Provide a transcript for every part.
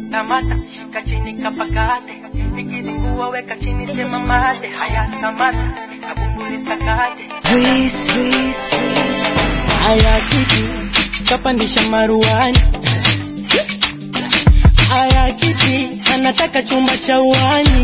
kamata shika chini kapakate ikizingua weka chini This is sema Mwanza. mate haya kamata kabumbuli sakate Reese, Reese, Reese. Haya kiti kapandisha maruani, haya kiti anataka chumba cha uani.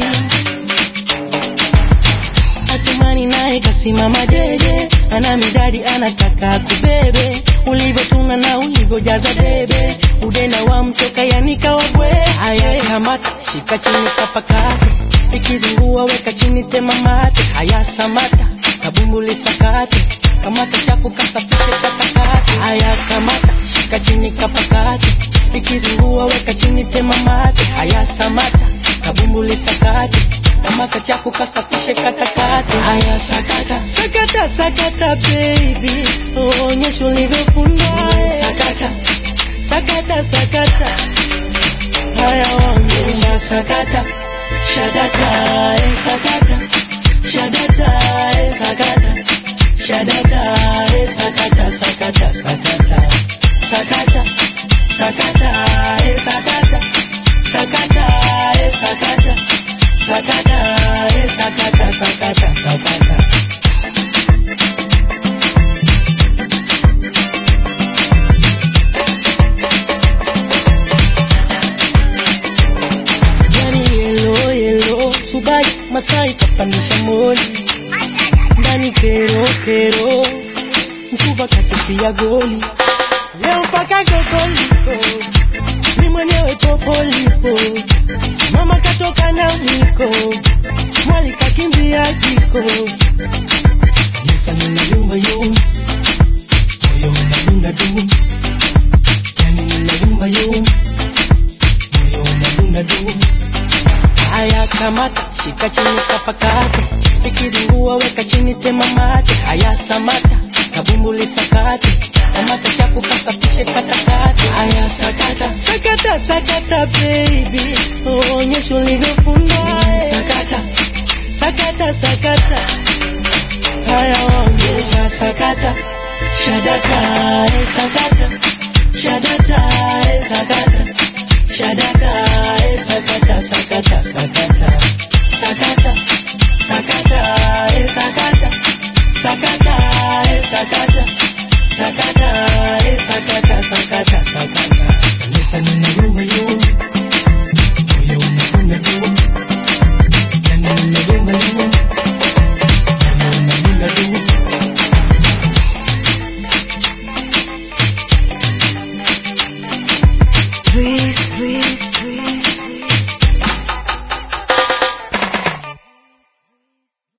Atumani naye kasimama dede, ana midadi anataka kubebe, ulivyotuna na ulivyojaza debe, udenda wa mtoka yanika wabwe. Haya kamata, shika chini kapakate, ikizingua weka chini tema mate. Haya samata, kabumbuli sakate, kamata chafu kasafishe katakate. Haya kamata, shika chini kapakate, ikizingua weka chini tema mate. Haya samata, kabumbuli sakate, kamata chafu kasafishe katakate. Haya sakata, sakata, sakata baby, onyesha ulivyofunda. Sakata, sakata, sakata, haya onyesha sakata, shadata, eh, sakata, shadata, eh, sakata, shadata, eh, sakata, sakata, sakata, sakata, sakata, eh, sakata, sakata, eh, sakata, sakata, eh, sakata, sakata, sakata. yani yelo yelo subai masai kapandisha moli ndani kero kero msuba katupia goli leo mpaka gogoliko mi mwenyewe popolipo mama katoka na mwiko mwali kakimbia jiko Nisa nina yumba yumba moyo unadunda dum yani nina yumba yumba moyo unadunda dum Haya kamata, shika chini kapakate, ikizingua weka chini tema mate. Haya samata, kabumbuli sakate, kamata chafu kasafishe katakate. Haya sakata, sakata, sakata baby, onyesha ulivyo